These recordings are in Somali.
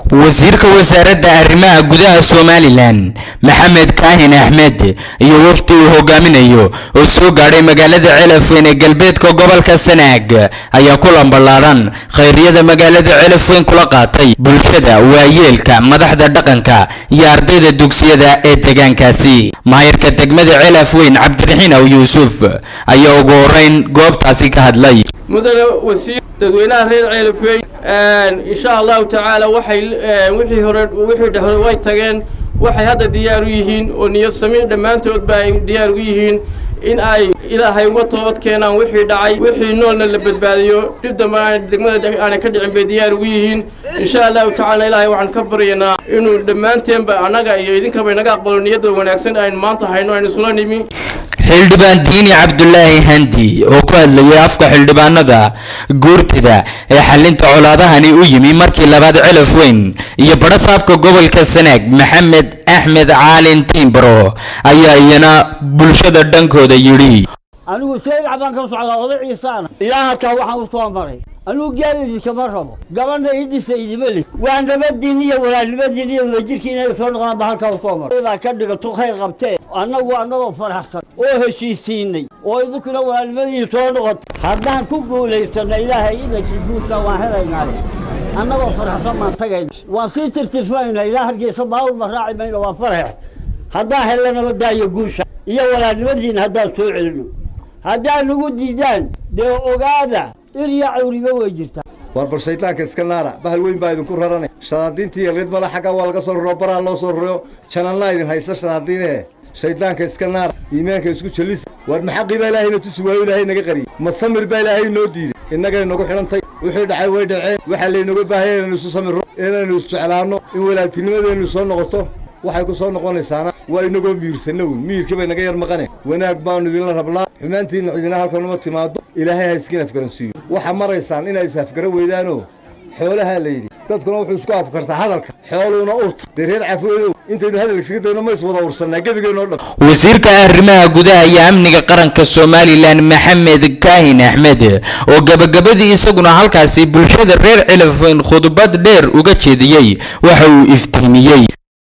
wasiirka wasaaradda arrimaha gudaha somalilan maxamed kaahin axmed iyo wafdi uu hogaaminayo oo soo gaadhay magaalada celafweyn ee galbeedka gobolka sanaag ayaa kulan ballaaran khayriyada magaalada celafweyn kula qaatay bulshada waayeelka madaxda dhaqanka iyo ardayda dugsiyada ee deegaankaasi maayarka degmada celafweyn cabdiraxiin aw yuusuf ayaa ugu horeyn goobtaasi ka hadlay mudane wasiir dadweynaha reer ceelafeyn insha allahu tacaala waxay wixii hore wixii dhexore way tageen waxay hadda diyaar u yihiin oo niyad samiir dhammaantoodba ay diyaar ugu yihiin in ay ilaahay uga toobad keenaan wixii dhacay wixii noolna la badbaadiyo dhib dambe aan degmada aanay ka dhicin bay diyaar ugu yihiin insha allahu tacaala ilaahay waxaan ka baryaynaa inuu dhammaanteenba annaga iyo idinkaba inaga aqbalo niyadda wanaagsan aynu maanta hayno aynu isula nimi xildhibaan diini cabdulaahi handi oo ku hadlayay afka xildhibaanada guurtida ee xalinta colaadahani u yimi markii labaad celaf weyn iyo badhasaabka gobolka sanaag maxamed axmed caalin tiimbaro ayaa iyana bulshada dhankooda yidhi anigu seedac baan ka socdaa oday ciisaana ilaa halkaa waxaan u soo maray anigu gaalidii kama rabo gabadha ii dhisa idima lih waa nabadiin iyo walaalnimadiin iyo wadajirkii inay soo noqdaan ba halkaa u soo maray idaa ka dhigato khayr qabtee annagu annagoo faraxsan oo heshiisiinay oo idinkuna walaalnimadiin soo noqoto haddaan ku guulaysano ilaahay idankii guusha waan helaynaaye annagoo faraxsan baan tagayna waan sii tirtirfanayna ilaa hargeysa baawul ma raaci mayno waa farax haddaan helna nabadaayo guusha iyo walaalnimadiina haddaan soo celino haddaan nagu diidaan dee ogaada irya cawriba way jirtaa war bal shaydaanka iska naara bahal weyn baa idinku raranay shadaadiintii iyo rid male xagga waa laga soo raro baraa loo soo raro janalnaa idin haysta shadaadiine shaydaanka iska naara iimaanka isku jallisa war maxaqii baa ilaahayna tusi waayo ilaahay naga qariyey ma samir baa ilaahay noo diiday innagay nagu xidhantay wixii dhacay way dhaceen waxaa laynaga baahaya inaynu isu samirro inaynu isjeclaanno in walaaltinimadeennu soo noqoto waxay ku soo noqonaysaana waa inagoo miirsanno wy miirkii bay naga yar maqane wanaag baannu idinla rabnaa xumaantiinna cidina halkan uma timaado ilaahay ha iskiin afgaransiiyo waxaa maraysaan inay is afgara weydaanoo xoolahaa la yidhi dadkuna wuxuu isku afkartaa hadalka xooluuna urta dee reer cafoodow intaynu hadal iskaga dayno ma is wada ursannaa gebigeennoo dhan wasiirka arrimaha gudaha iyo amniga qaranka somalilan maxamed kaahin axmed oo gabagabadii isaguna halkaasi bulshada reer celafweyn khudbad dheer uga jeediyey waxa uu iftiimiyey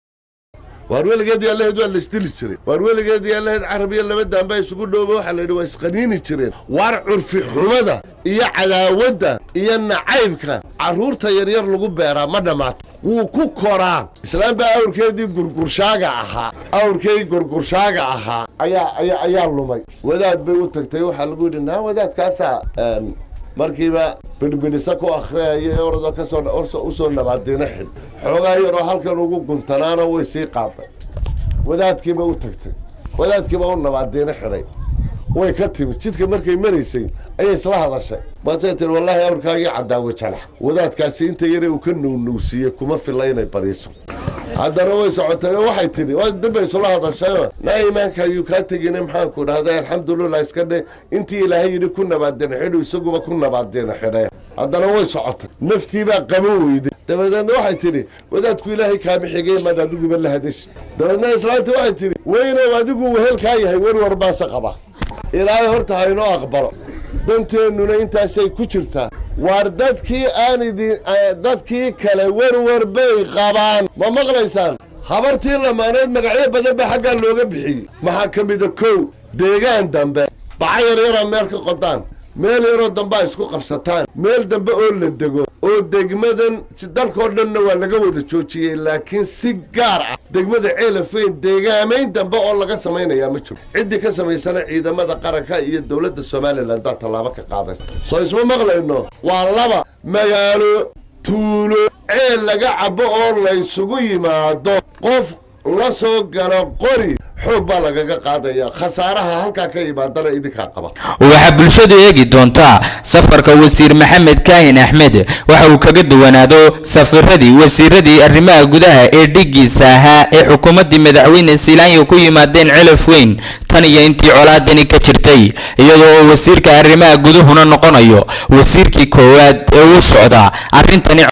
waar weligeedii allaheed waa la isdili jiray waar weligeedii allaheed carabiya laba daanbaa isugu dhooba waxaa la yidhi waa isqaniini jireen waar curfi xumada iyo cadaawadda iyo nacaybka carruurta yaryar lagu beeraa ma dhammaato wuu ku koraa islaam baa awrkeedii gurgurshaaga ahaa awrkeedii gurgurshaaga ahaa ayaa ayaa ayaa lumay wadaad bay u tagtay waxaa lagu yidhi naa wadaadkaasaa markiiba bidhbidhisa ku akhriyaya ee oradoo kasoo usoo nabaadina xidh xoogaa yaroo halkan ugu guntanaana way sii qaaday wadaadkiiba u tagtay wadaadkiiba u nabaadina xidhay way ka timi jidka markay maraysay ayay isla hadashay baasay tiri wallaahi awrkaagii cadaawe janax wadaadkaasi inta yare uu ka nuwnowsiiyey kuma filla inay bariiso haddana way socotay oo waxay tidhi dambay isula hadashayo naa iimaanka ayuu kaa tegine maxaanku dhahday alxamdulilah iska dhe intii ilaahay yidhi ku nabaadina xidhu isaguba ku nabaadina xidhe haddana way socotay naftiibaa qabo weyday dabadeedna waxay tidhi wadaadku ilaahay kaama xigay maad adiguba la hadashi dabeedna islaanti waxay tidhi weynow adigu wehelkaa yahay werwar baase qaba ilaahay horta haynoo aqbalo danteennuna intaasay ku jirtaa waar dadkii aan idin dadkii kale werwer bay qabaan ma maqlaysaan habartii lamaaneed magacyo badan baa xaggaa looga bixiyey maxaa ka mida kow deegaan dambe baca yar yaraa meel ka qodaan meel yaroo dambea isku qabsataan meel dambe oo la dego oo degmadan dalkoo dhanna waa laga wada joojiyey laakiin si gaar ah degmada ceelafeyn deegaamayn dambe oo laga samaynayaa ma jiro ciddii ka samaysana ciidamada qaranka iyo dowladda somalilan baa tallaabo ka qaadaysa soo isma maqlayno waa laba magaalo tuulo ceel laga cabo oo laysugu yimaado qof la soo galo qori xoog baa lagaga qaadaya khasaaraha halkaa ka imaadana idinkaa qaba waxaa bulshadu eegi doontaa safarka wasiir maxamed kaahin axmed waxa uu kaga duwanaado safiradii wasiiradii arrimaha gudaha ee dhigiisa ahaa ee xukuumaddii madaxweyne siilaanya ku yimaadeen celaf weyn tan iyo intii colaadani ka jirtay iyadoo oo wasiirka arrimaha guduhuna noqonayo wasiirkii koowaad ee u socda arrintani